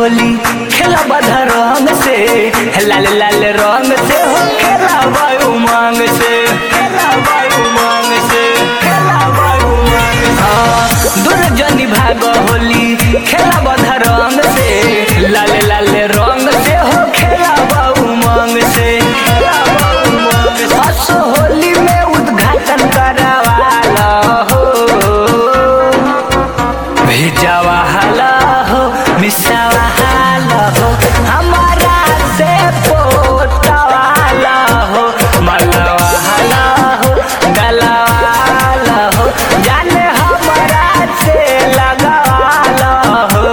होली खेला बधा रंग से लाल लाल रंग से हो खेला वायु मांग से खेला वायु मांग से खेला वायु मांग से हाँ दुर्जनी भाग होली खेला बधा रंग से लाल लाल रंग से हो खेला वायु मांग से खेला वायु मांग से असो होली में उद्घाटन करावाला हो भेजावा हाला हो मिसावा हाला हो हमारा से पोतावाला हो मलवा हाला हो गलवाला हो जाने हमारा से लगावाला हो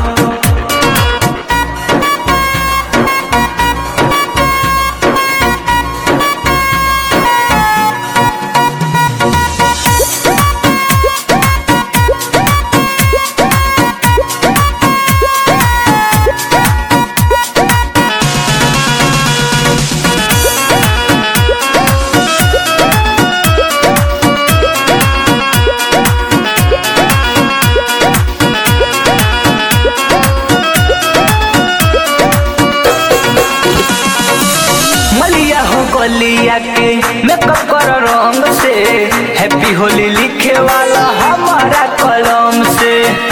मलिया हो गलिया के मेकअप कर रंग से हैप्पी होली लिखे वाला हमारा कलम से